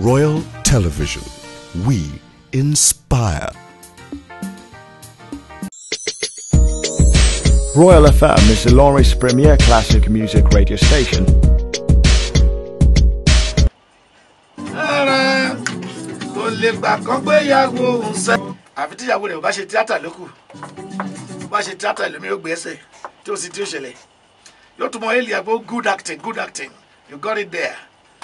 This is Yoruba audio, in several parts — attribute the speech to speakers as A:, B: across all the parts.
A: Royal Television. We inspire.
B: Royal FM is Ilorin's premier classic music radio station.
C: ara kò lè gbà kán pé ìyàwó òun sẹ́. àfi tí ìyàwó rẹ̀ ò bá ṣe tíátà lókù bá ṣe tíátà lómi yóò gbé ẹsẹ̀ tí ó sì tí ó ṣẹlẹ̀ yóò tún mọ èlì àgbo good acting good acting you got it there.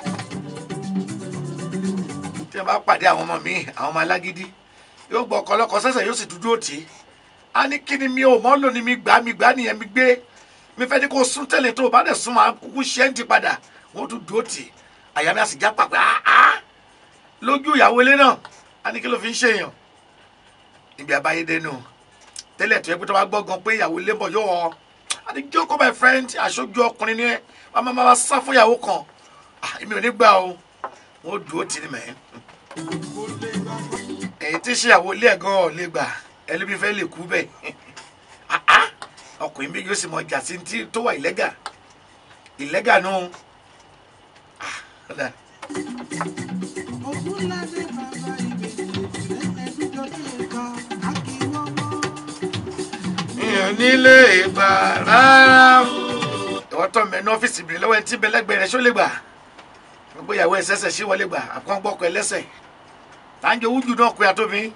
C: tí wọ́n bá pàdé àwọn ọmọ mi àwọn ọmọ alágídí yóò gbọ́ ọkọ ọlọ́kọ sẹ́sẹ̀ yóò sì dúdú òtí a ní kí ni mi ò mọ́ lò ní mi gbà mi gbà nìyẹn mi gbé mi fẹ́ ní kó sún tẹ́lẹ̀ tó o bá dẹ̀ sún máa kúkú ṣẹ́ ń ti padà wọ́n tún dúró tì àyà mi a sì já pàpẹ́ áá lójú ìyàwó ilé náà a ní kí ló fi ń ṣèyàn ibi àbáyédénú tẹ́lẹ̀ tó yẹ pé tó bá gbọ́ gan pé ìyàwó ilé bọ̀ yóò wọ a ní jókòó my friend aṣojú ọkùnrin ni ẹ wàá máa máa sá fún ìyàwó kan Ah, èmi ò ní gbà o wọn ò dúró tì ní mẹ́ èyí tí ṣèyàwó ilé ẹ̀ gan ọ̀ lè gbà ẹlẹ́bí fẹ́ lè kú bẹ́ẹ̀ Ah, ah. ọkùnrin méjì ó sì mọ ìjà sí ti tó wà ìlẹ́gà ìlẹ́gà nù Ah, ó dáa.
D: Ògúnládé bàbá ìbejì ẹ̀ẹ́dújọ́ sí ẹ̀ka àkíwọ́wọ́.
C: èèyàn nílé ìgbà rárá o. ìwọ tó mẹ ní ọ́fíìsì bìrì lọ́wọ́ ẹni tí bẹ lẹ́gbẹ̀ẹ́ rẹ̀ ṣó lè gbà gbogbo ìyàwó ẹ̀ sẹ́sẹ̀ sí wọlé gbà àkàn gbọ́kọ̀ ẹ lẹ́sẹ̀ tá ń jẹ owó jù náà kó ya tóbi.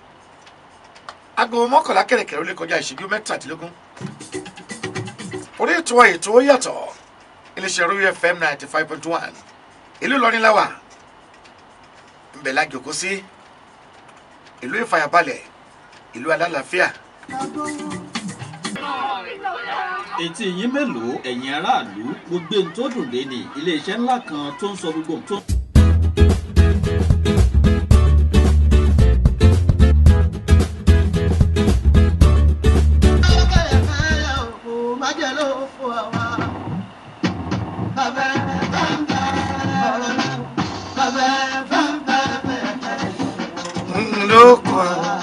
C: aago mọ́kànlá kẹ̀rẹ̀kẹ̀rẹ̀ ó lè kọjá ìṣẹ́jú mẹ́tàdínlógún. orí ètò ètò ó yàtọ̀ iléeṣẹ́ royal fm ninety five point one ìlú Ìlọrin la wà ńbẹ̀ la jòkó sí ìlú ìfàyàbalẹ̀ ìlú alálàáfíà
E: etí yín mélòó ẹ̀yin aráàlú gbogbo ohun tó dùn dé ní iléeṣẹ́ ńlá kan tó ń sọ gbogbo ohun tó.
C: lóko.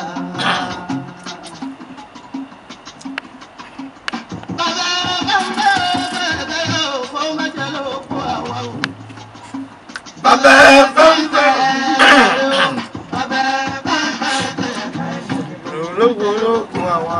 C: bàbá ẹ fẹ́ǹfẹ́. ológun ológun àwa.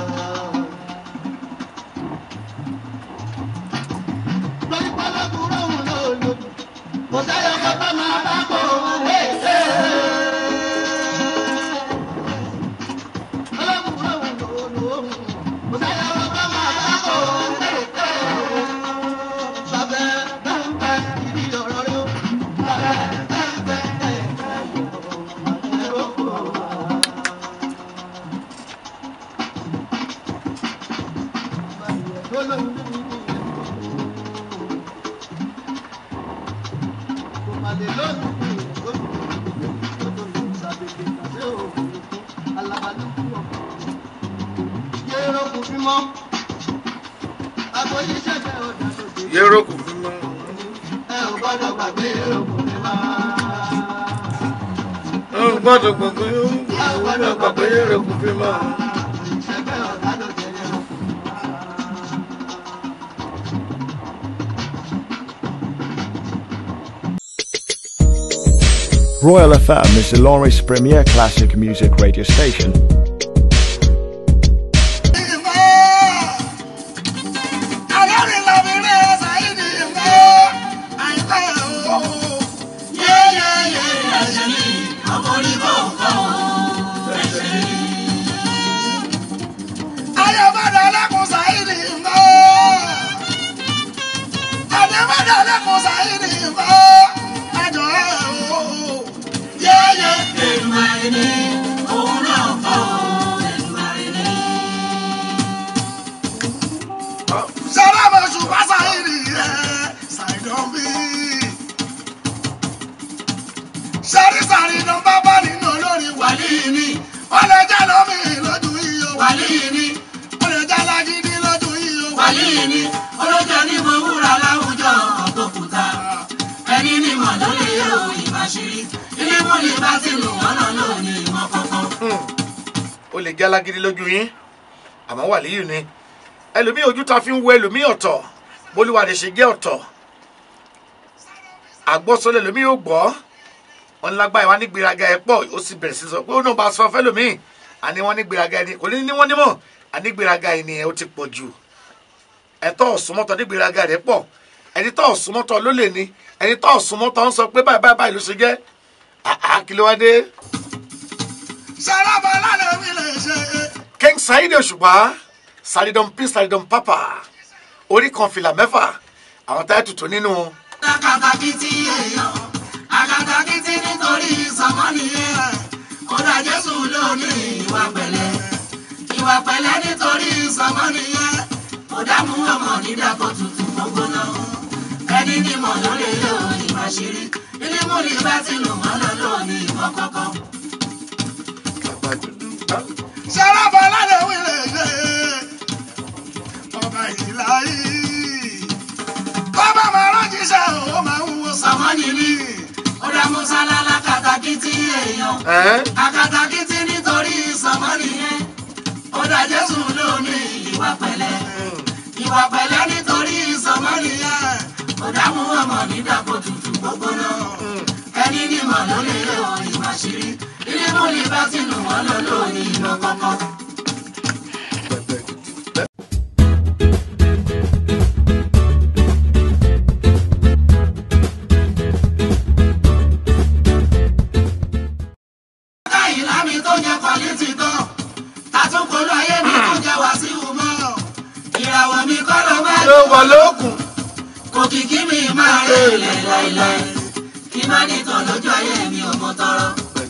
C: yẹ́rọ kù fún mi. ó gbọ́dọ̀ gbàgbé ó gbọ́dọ̀ gbàgbé yẹ́rọ kù fún mi.
B: Royal FM is Ilorin's premier classic music radio station.
F: sẹ́rí-sàrí ló ń bá bá nínú olórin wàlí ni ó lè jẹ́ lómi lójú iyọ̀ wàlí ni ó lè jẹ́ lágídí lójú iyọ̀ wàlí ni olójó ní mo wúra láwùjọ ọ̀gbọ̀kúta ẹni ní mọ̀ lórí yóò ìbáṣirí ilé mú ní bá ti lù wọ́n lọ lónìí ìmọ̀ kankan.
C: ó lè jẹ́ alágídí lójú yín àmọ́ wà líyù ni ẹlòmíì ojú ta fi ń wo ẹlòmíì ọ̀tọ̀ bólúwa lè ṣe jẹ́ ọ̀tọ̀ àgbọ́sọlẹ̀ ẹlòmíì ò gbọ́ wọn lágbára wa ní gbéraga ẹ pọ̀ ó sì bẹ̀rẹ̀ sí sọ pé ó náà bá sọ fẹ́lòmíì àní wọn ní gbéraga ẹni kò ní ní wọn nímọ̀ àní gbéraga ẹni ẹ ó ti pọ̀ jù ẹ̀tọ́ ọ̀sùnmọ́tọ̀ ní gbéraga rẹ̀ pọ̀ ẹni tó ọ̀sùnmọ́tọ̀ ló lè ní ẹni tó ọ̀sùnmọ́tọ̀ ń sọ pé báyìí báyìí báyìí ló ṣe jẹ́ àá kí ló wá dé.
F: Sáràbà lálẹ́ mi lè ṣe.
C: King Saheed Òṣùpá Saridon P Saridon Papa orí kan fìlà mẹ́fà àwọn táyà tuntun nínú
F: Àkàtàkìtì èèyàn, àkàtàkìtì nítorí sọmọ́nìyàn. Kódà Jésù ló ní ìwà pẹ̀lẹ́. Ìwà pẹ̀lẹ́ nítorí sọmọ́nìyàn. Kódà mú ọmọ nídàkọ̀ tutù gbogbo náà. Ẹni ní mọ̀ ló lè yọ ìwà ṣeré. Ilé múlì bá ti lò wọ́n lọ lóní ìwọ kọ̀ọ̀kan. Sáràbà lálẹ́ mi lè ṣe. Ọba ìlà yìí bàbá máa ránjíṣẹ́ ó máa ń wo sàmánì ní. ó dá musa lálá kàtàkìtì èèyàn.
C: ẹ́n
F: àkàtàkìtì nítorí sàmánì yẹn. ó dá jésù lóní ìwà pẹ̀lẹ́. ìwà pẹ̀lẹ́ nítorí sàmánì yẹn. ó dá mú ọmọ nídàpọ̀ tutù gbogbo náà. ẹni ní mọ̀ ló lè lé o ìwà ṣírí. ilé múlì bá ti lù wọ́n lọ lóní ìlú kọ̀ọ̀kan. káyìí lámì tó jẹ kwaliti gan tàtúnkọlù ayé mi tó jẹ wàsíù mọ ìràwọ̀ mi kọ́ ló máa
C: ló wọ lókun
F: kò kìkì mi máa rè lẹ̀ láìláì kí má nìtàn lójú ayé mi ò mọ tọrọ.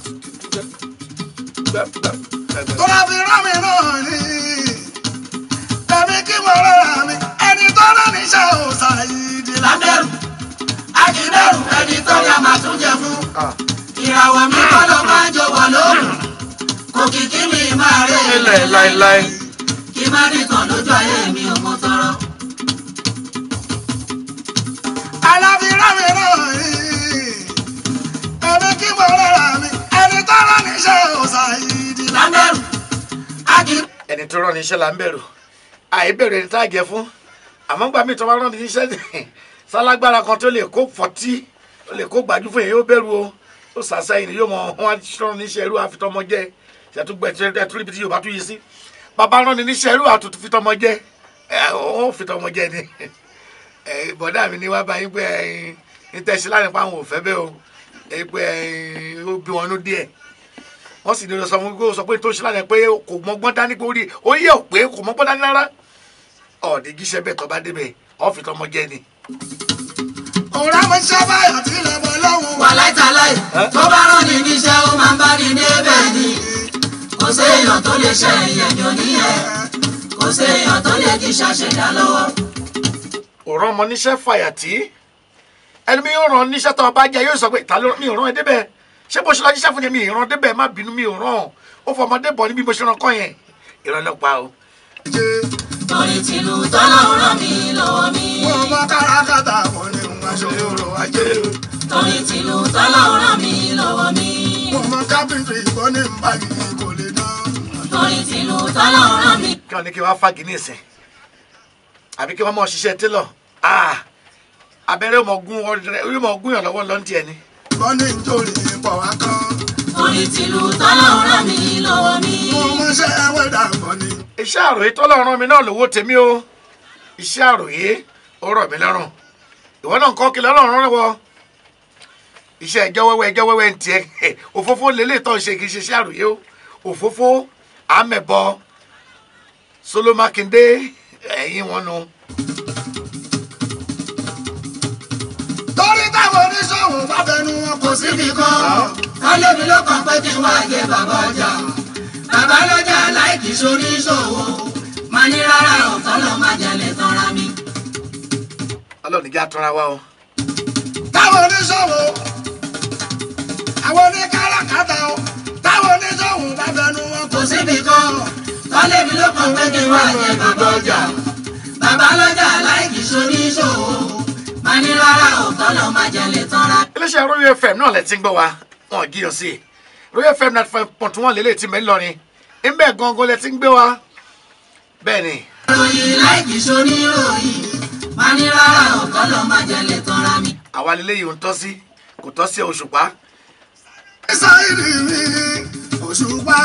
F: tó bá fi rán mi náà ni tẹ̀mí kí mo rọra mi ẹni tó rán níṣẹ́ ò ṣàyídì lábẹ́rù akíndẹ́rù ẹni tó yà máa tún jẹ fún ìràwọ̀ mi kọ́ ló máa ń jọ̀wọ́ lóòrùn kò kìkì mi máa rè
C: ilẹ̀ láéláé
F: kí má nìkan lójú ayé mi ò mọ tọrọ. alábìrán mi náà rí ẹni kí mo rọra mi ẹni tó rán níṣẹ́ òòsà ìdí lábẹ́rù akíndẹ́rù.
C: ẹni tó rán ní iṣẹ́ là ń bẹ̀rù àìbẹ̀rù ẹni tá a jẹ fún àmọ́ gbà mí tó bá rán ní iṣẹ́ sálágbára kan tó lè kó fọtí tó lè kó gbàjú fún yẹn yóò bẹ̀rù o ó sàṣẹyìn yóò mọ wọn rán ní iṣẹ́ irú àfitọ́mọ jẹ́ ṣètúgbẹ́ ẹtúrí ibi tí yorùbá tún yí sí bàbá rán ní iṣẹ́ irú àtútù fitọ́mọ jẹ́ ẹ ó fitọ́mọ jẹ́ ni ẹ bọ̀dá mi ní wá bá yín pé ẹ ní tẹ̀sí láti pa àwọn òfẹ́ bẹ́ẹ̀ o ẹ pé ẹ ó bí wọn nú díẹ̀ wọ́n sì ní lọ sọ fún mi pé ó sọ pé tó ṣe lánàá pé kò mọ́gbọ́n dání pé orí ó yẹ ò pé kò mọ́gbọ́n dání rárá ọ̀ọ́dẹ gíṣẹ́ bẹ́ẹ̀ tó bá débẹ̀ ọ́fì tọmọ jẹ́ ni.
F: òrà mo ṣe báyọ̀ tí lè bọ́ lọ́hùn. wà láìtàláì tó bá rán ni níṣẹ́ ó máa ń bá ní débẹ̀ ni kò séèyàn tó lè ṣe ìyẹn oníyẹn kò séèyàn tó lè kí ṣàṣẹdá lọ́wọ́.
C: òrán ọmọ níṣẹ́ fàyàtì ẹni mi yóò ràn níṣẹ́ tó ọba jẹ́ yóò sọ pé ta ló mi ò rán ẹ débẹ̀ ṣé bó ṣe lọ níṣẹ́ fún yẹn mi ì rán débẹ̀ má bínú mi ò rán ó fọ ọmọdé bọ̀ níbi bó ṣe rán kọ́ yẹn ìrànlọ́pàá o.
F: torí tìlú tọ́lọ́run rán mi lọ́wọ́ mi.
C: wọ́n bá kárakáta wọn ni wọ́n ṣe òrò ajé
F: torí tìlú tọ́lọ́run rán mi lọ́wọ́ mi.
C: wọ́n mọ kápẹ́ntì ìbọn ní báyìí kò lè dán.
F: torí tìlú tọ́lọ́run rán mi.
C: kí wọ́n ní kí wọ́n fagi ní ìsìn àbí kí wọ́n mọ̀ ṣiṣẹ́ télọ̀ abẹ́rẹ́ mọ̀ gún ọ̀rẹ́ orí mọ̀ gún yàn lọ́wọ́ lọ́ntì ẹni. wọ́n ní nítorí pọ̀ wá kán.
F: torí tìlú tọ́lọ́run rán mi lọ́wọ́ mi.
C: mo mọṣẹ́ wẹ́dà gan ni. iṣẹ́ àròyé tọ́lọ̀ rán mi náà lówó tèmi o iṣẹ́ àròyé ó rọ̀ mí lọ́rùn ìwọ náà ń kọ́ kí lọ́rùn rán wọ iṣẹ́ ẹjọ́ wẹ́wẹ́ ẹjọ́ wẹ́wẹ́ ń tiẹ̀ òfófó lélẹ̀ tó ń ṣe kì í ṣe iṣẹ́ àròyé o òfófó àmẹ̀bọ Solo Makinde ẹ̀yìn wọn nu.
F: torí táwọn oníṣòwò bá fẹnu wọn kò síbi kan kálé mi ló kàn pé kí n wá jẹ bàbá ọjà bàbá lọ́jà láìkì sóníṣòwò máa ní rárá ọ̀tọ́ lọ́ máa jalè tanra mi.
C: ọlọ́run ìjà tọ́ra wa o.
F: táwọn oníṣòwò àwọn oníkáràkátà o táwọn oníṣòwò bá fẹnu wọn kò síbi kan kálé mi ló kàn pé kí n wá jẹ bàbá ọjà bàbá lọ́jà láìkì sóníṣòwò máa ní rárá ọ̀tọ́ lọ́ máa jalè tanra mi
C: iléeṣẹ́ royal fm náà lẹ ti ń gbọ́ wa wọn ò jíyàn sí i royal fm ninety five point one lélẹ̀ tí mẹ́ ńlọrin ńbẹ̀ gangan lẹ ti ń gbé wa bẹ́ẹ̀ ni
F: ròyìn láìkì soníròyìn máa ní rárá ọ̀kọ́ lọ máa jẹlẹ̀ tanra mi.
C: àwa lélẹ́yìí ò ń tọ́ sí kò tọ́ sí òṣùpá
F: sáyidì mi òṣùpá.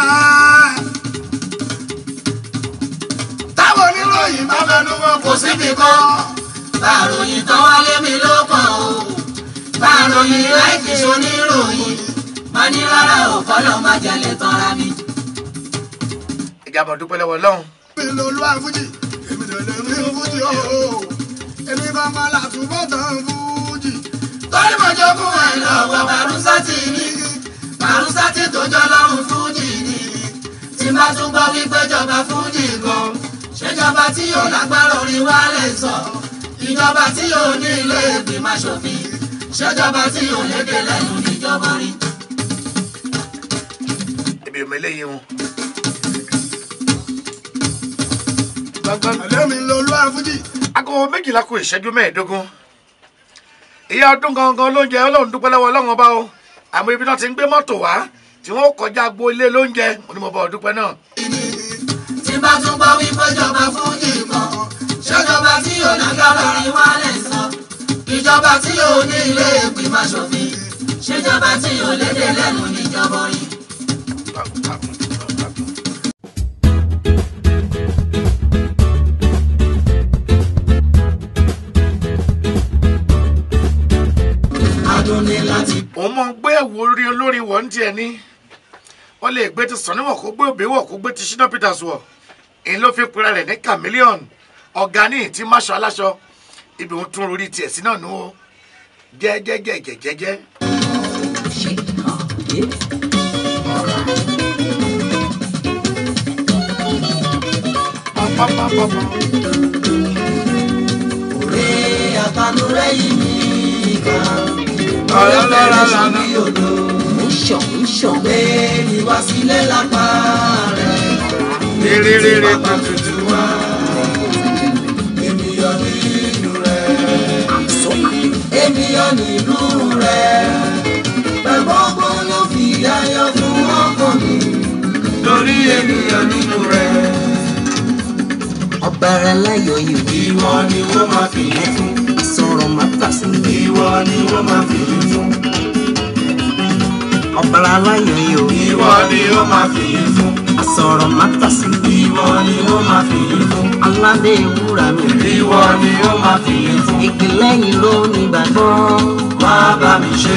F: táwọn oníròyìn bá fẹnu wọn kò síbi kan. bàròyìn tán wálé mi ló kàn ó. bàròyìn láìkí soníròyìn. má ní rárá ò kọ́lọ́ má jalè tanra mi.
C: ìjàmbá dúpẹ́ lọ́wọ́ ọlọ́run
F: mi ló lu àfújì èmi lè lè rí fújì ooo. èmi kan máa làtúbọ̀ tán fújì. torí mo jogún ẹ̀ lọ́wọ́ bàrúsátì ní. bàrúsátì tó jọ lọ́rùn fújì ní. tí má tún gbọ́ wípé jọba fújì gan. ṣèjọba tí yóò lágbára orí wa lè sọ. ìjọba tí yóò ní ilé ìgbìmọ̀ aṣòfin. ṣèjọba tí yóò lédè lẹ́nu níjọba rí.
C: èmi ò mọ eléyìí wọn.
F: ẹlẹ́mi ló lu àfújì.
C: aago méjìlá kù ìṣẹ́jú mẹ́ẹ̀ẹ́dógún ìyá ọdún gangan lóúnjẹ ọlọ́run dúpẹ́ lọ́wọ́ ọlọ́run ọba o àmọ́ ibi náà ti ń gbé mọ́tò wá tí wọ́n kọjá agbo ilé lóúnjẹ mo ní mo bọ̀ dúpẹ́ náà.
F: tí bá tún gbọ́ wípé jọba fújì kan ṣèjọba tí yóò lágbára rí wá lè sọ ìjọba tí yóò ní ilé ìgbìmọ̀ aṣòfin ṣèjọba tí yóò lédè lẹ́nu níjọba rí. adùn ní láti
C: òun mọ̀ ń gbé ẹ̀wù orí olórin wọ̀ ń tiẹ̀ ní wọ́n lè gbé ti sàn níwọ̀n kó gbé òbí wọ̀ kó gbé ti ṣínà peters wọ̀ èyí ló fi pera rẹ̀ ní chameleon ọ̀gá ní ìtí máṣọ aláṣọ ibi òun tún orí tiẹ̀ sí náà nù ó jẹ́jẹ́jẹ́jẹ́jẹ́.
F: òré àtàlùrẹ́ yìí ní ìka ọlọ́lọ́rọ́ lọ́nà odò ń ṣàn ń ṣàn pé mi wá sílé lápá rẹ̀
C: rere
F: pápá tutù wá èmi yọ nínú rẹ̀ èmi yọ nínú rẹ̀ pẹ̀lú ọgbọ́n ló fi ayọ̀ fún ọkàn mi lórí èmi yọ nínú rẹ̀.
G: ọ̀bàrà láyọ̀ yìí
F: ìwọ ni wọ́n máa fi yín fún.
G: sọ̀rọ̀ má tàsí.
F: ìwọ ni wọ́n máa fi yín fún.
G: ọ̀bàrà láyọ̀ yìí
F: ìwọ ni wọ́n máa fi yín fún.
G: sọ̀rọ̀ má tàsí.
F: ìwọ ni wọ́n máa fi yín fún.
G: aládé ìwúra mi.
F: ìwọ ni wọ́n máa fi yín fún.
G: ìpínlẹ̀ yìí ló ní gbàgbọ́.
F: wá bá mi ṣe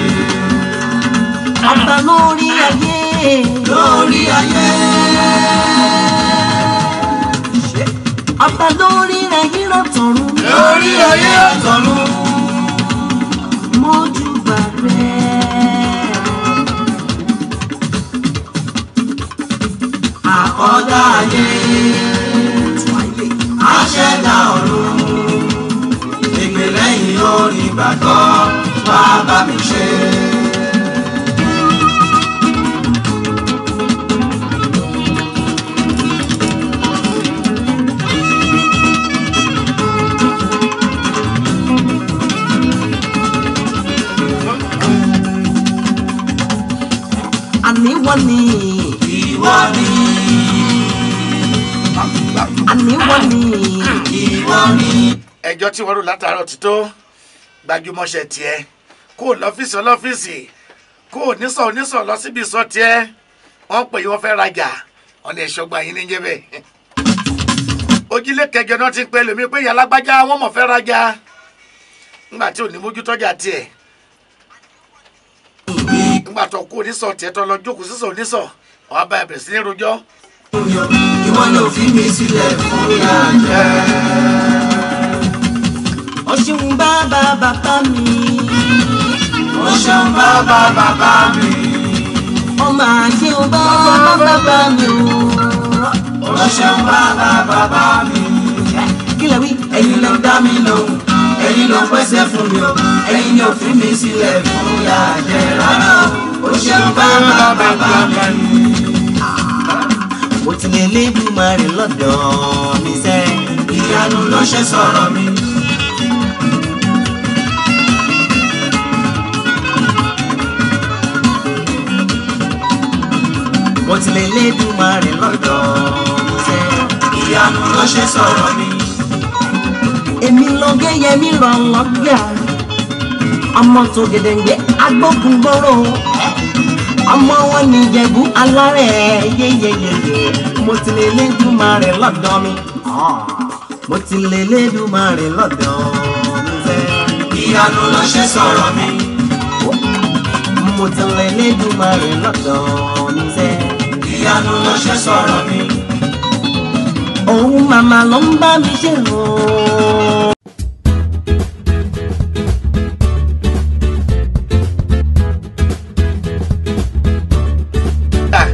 G: ọba lórí ayé.
F: lórí ayé.
G: ọba lórí ayé lọ́tọ̀run.
F: lórí ayé ọ̀tọ̀run.
G: mójúbà rẹ̀.
F: àkọ́dá ayé. aṣẹ̀dá ọ̀run. ìpínlẹ̀ yìí ló ní gbàgbọ́. wá bá mi ṣe.
G: àní wọ́n ní.
F: ìwọ ni.
G: àní wọ́n ní.
F: ìwọ ni.
C: ẹjọ́ tí wọ́n rò látàárọ̀ ti tó gbajúmọ̀ṣẹ́ tiẹ̀ kó o lọ́fíìsì ọlọ́fíìsì kó o nísọ̀ onísọ̀ lọ síbi ìsọ̀ tiẹ̀ wọ́n pè yí wọ́n fẹ́ rajà ọ̀nà ìṣọ́gbà yín ní jẹ́ bẹ́ẹ̀. ojúlé kẹjọ náà ti ń pẹ́ lómi pé ìyá alágbájá wọ́n mọ̀ fẹ́ rajà ńgbà tí ò ní mójú tọ́jà tiẹ̀ ńgbà tó kó onísọ̀ tiẹ̀ tó lọ jókòó sísọ̀ onísọ̀ wọ́n bá ẹ̀ bẹ̀rẹ̀ sí ní rojọ́
F: ìwọ ló fi mi sílẹ̀ fún ìyàjẹ́.
G: ó ṣeun bàbá bàbá mi.
F: ó ṣeun bàbá bàbá mi.
G: ó máa ṣeun bàbá bàbá mi o.
F: ó ṣeun bàbá bàbá mi.
G: kí lè wí.
F: ẹ̀yin ló dá mi lóhùn ẹ̀yin ló pèsè fún mi o ẹ̀yin ni ò fi mi sílẹ̀ fún ìyàjẹ́ rárá o. ó ṣeun bàbá bàbá mi.
G: mo ti lè lébùmọ̀ rẹ̀ lọ́dọ̀ mi sẹ́.
F: ìyanu ló ṣe sọ̀rọ̀ mi.
G: mo ti lè lébùmọ̀ rẹ̀ lọ́dọ̀ mi sẹ́.
F: ìyanu ló ṣe sọ̀rọ̀ mi.
G: èmi ló gé yẹmi ràn lọ́gbà ọmọ tó gèdèǹgbé agbókun gbòòrò ọmọ wọn ní ìjẹ̀bú alárẹ̀ yéyeyeye mo ti lè lédùmarè lọ́dọ̀ mi mo ti lè lédùmarè lọ́dọ̀ mi fẹ́.
F: ìyanu ló ṣe sọ̀rọ̀ mi.
G: mo ti lè lédùmarè lọ́dọ̀ mi fẹ́.
F: ìyanu ló ṣe sọ̀rọ̀ mi.
G: òun màmá ló ń bá mi ṣe o.
C: Ah,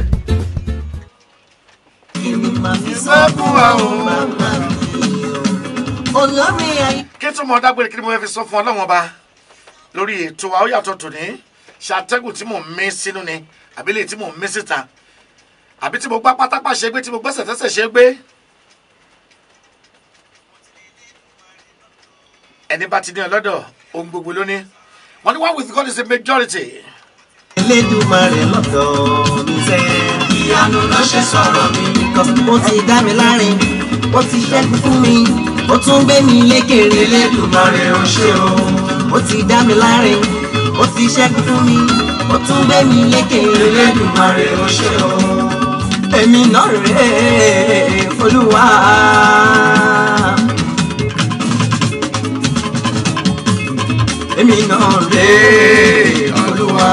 G: èmi máa fi
C: sọ fún wa o.
G: màmá mi o. olórí ayé.
C: kí tún mọ dágbére kí ni mo fẹ́ fi sọ fún ọlọ́wọ́n ọba lórí ètò wa ó yàtọ̀ tòní ṣàtẹ́gùn tí mò ń mí sínú ni àbí lè tí mò ń mí síta àbí tí mo gbá pátápá ṣe gbé tí mo gbẹ́sẹ̀ tẹ́sẹ̀ ṣe gbé. ẹni bá ti ní ọlọ́dọ̀ ohun gbogbo ló ní wọ́n ní one with God is a majority.
G: Elédùmarè lọ́dọ̀ mi fẹ́.
F: ìyanu ló ṣe sọ̀rọ̀ mi.
G: Ó ti dá mi láre, ó ti ṣẹ́gun fún mi, ó tún gbé mi lékèrè.
F: elédùmarè ò ṣe o.
G: Ó ti dá mi láre, ó ti ṣẹ́gun fún mi, ó tún gbé mi lékèrè.
F: elédùmarè ò ṣe o.
G: Èmi náà rèé Olúwa. Èmi náà rèé Olúwa.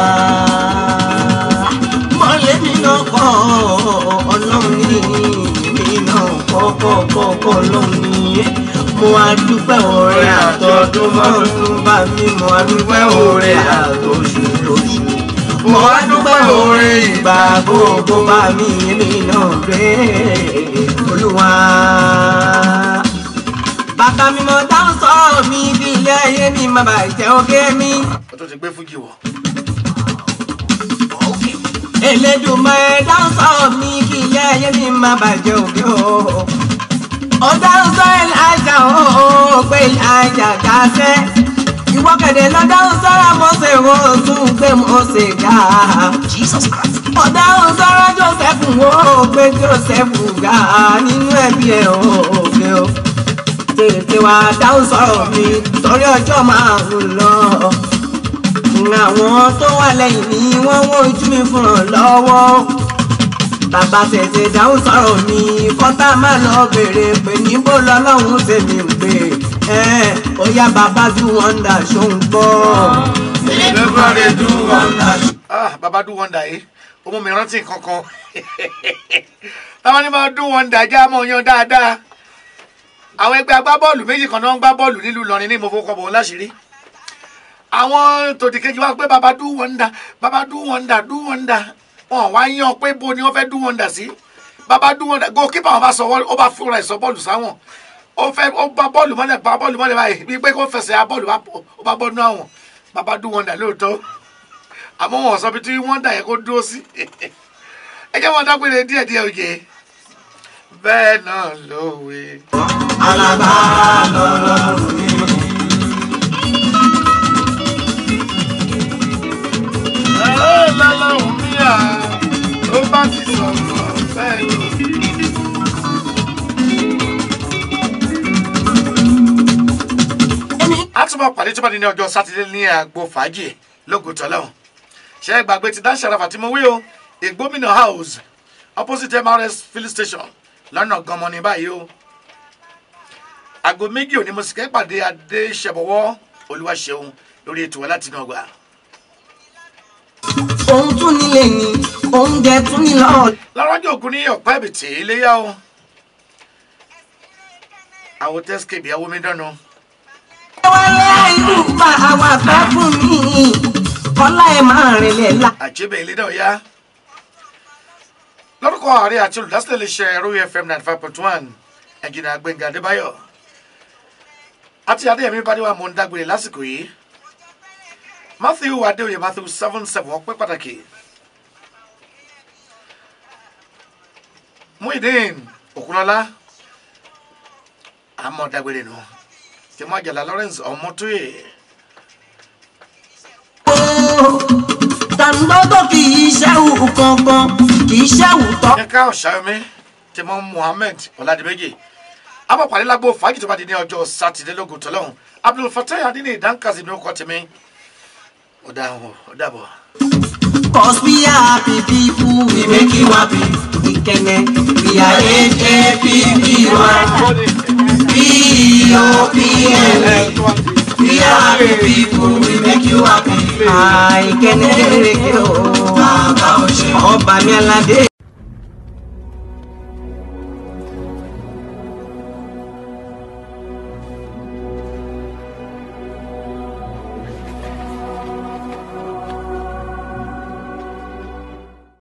G: Mọ̀lẹ́ mi náà kọ́ ọlọ́run ní èmi náà kọ́ kọ́ kọ́ kọ́ ọlọ́run ní. Mo wá dúpẹ́ ọ̀rẹ́ àtọ́dún mọ́dún bá mi, mo wá dúpẹ́ ọ̀rẹ́ àtọ́ṣù lóṣù mo wá dúpẹ́ oore ìgbà gbogbo bá mi èmi náà rè é olúwa. bàbá mi mo dáhùn sọ̀rọ̀ mi bí ilé ayé mi má bàa jẹ́ oge mi.
C: ó tó ti gbé fújì wọ̀.
G: Elédùmarè dáhùn sọ̀rọ̀ mi kí ilé ayé mi má bàa jẹ́ oge o. ó dáhùn sọ Èlíjà o pé Èlíjà dáṣẹ́ ìwọ kẹ̀dẹ̀ lọ dáhùn sọ́ra Mósè wo tún gbé Mósè ga. Jesus Christ. ọ̀dáhùn sọ́ra Joseph wo gbé Joseph ga nínú ẹbí ẹ̀ òkè o. tètè wá dáhùn sọ̀rọ̀ mi torí ọjọ́ máa ń lọ. àwọn tó wà lẹ́yìn mi wọ́n wọ́n ojú mi fún ọ lọ́wọ́. bàbá tètè dáhùn sọ̀rọ̀ mi kọ́tà má lọ bèrè pé níbo lọ́lọ́run tèmi ń gbé ẹ ó yá bàbá do wonder ṣó ń gbọ́.
F: elédùmarè do wonder.
C: ah baba do wonder yìí ó mú mi rántí nǹkan kan táwọn ní máa do wonder já mọ́ yan dáadáa àwọn ẹgbẹ́ agbábọ́ọ̀lù méjì kan náà ń gbá bọ́ọ̀lù nílùú Ìlọrin ní ìmọ̀fọ́kọ̀bọ̀ láṣìírí àwọn tòdìkejì wa pé baba do wonder baba do wonder do wonder wọn wá yan pé bo ni wọn fẹ́ do wonder sí baba do wonder goalkeeper wọn bá sọ ó bá fúnra ẹ̀ sọ bọ́ọ̀lù sáwọn ó fẹ́ ó bá bọ́ọ̀lù mọ́lẹ̀ bá bọ́ọ̀lù mọ́lẹ̀ báyìí bíi pé kó fẹsẹ̀ á bọ́ọ̀lù ó bá bọ́ọ̀lù àwọn baba do wonder lóòótọ́ àmọ́ wọn sọ bí tí wọ́n dà yẹ kó dúró sí ẹ jẹ́ wọn dágbére díẹ̀ díẹ̀ òye bẹ́ẹ̀ náà lówe.
F: alágbára lọ́lọ́run mi.
C: ẹ lọ́lọ́run mi à ó bá ti sọ̀rọ̀ bẹ́ẹ̀ ló. a tún máa pàdé tó bá di ní ọjọ́ sátidé ní àgbo fàájì lógo tọ́lọ́hún ṣe é gbàgbé ti dáṣẹ́ rafa tí mo wí o ìgbómìnà house opposite mrs filling station lọ́nà gan-an ní báyìí o aago méjì òní mo sì kẹ́ pàdé adé ṣẹ̀bọ̀wọ́ olúwaṣeun lórí ètò wa láti náà gbà.
G: òun tún nílé ni oúnjẹ tún ní lọ́ọ̀.
C: lọ́rọ́jọ́ ògùn ní ọ̀pá ẹ̀bìtì iléyà o àwọn tẹ́síkèbì àwọn omi dáná
G: wálé ìlú pa àwọn àgbẹ̀ fún mi kọ́lá ẹ̀ máa rìnlẹ̀ la.
C: àjẹbẹ̀ ilé náà yá lórúkọ ààrẹ àti olùdásílẹ̀ iléeṣẹ́ ẹ̀rọ fm ninety five point one ẹ̀jìnà gbẹ̀ngà adébáyọ̀ àti adéyẹmí bádéwà mọ̀ ń dágbére lásìkò yìí matthew adéoyè matthew seven seven ọpẹ́ pàtàkì muhyiddin òkunlọ́lá àmọ́ dágbére nù tìmọ̀ àjàlá lawrence ọmọtóyè
G: tàǹdọ́tọ̀ kì í ṣẹ́wù kankan kì í ṣẹ́wù tọ́.
C: yínká ọ̀ṣàyọmí tìmọ̀ muhammed ọ̀làdìmẹ́jì amọ̀pàdé lágbo fàájì tó bá di ní ọjọ́ sátidé lógún tọ́lọ́hún abdul fatah adínní ìdánkàsí ní ọkọ̀ tèmi ó dà ó dàbọ̀.
G: Cause we are happy people, we make you happy. Ìkẹnẹ, we are H-A-P-P-Y. P-O-P-L-E. We are happy people, we make you happy. Àìkẹ́ni kékeré o. Bàbá òṣè. Ọba mi aládé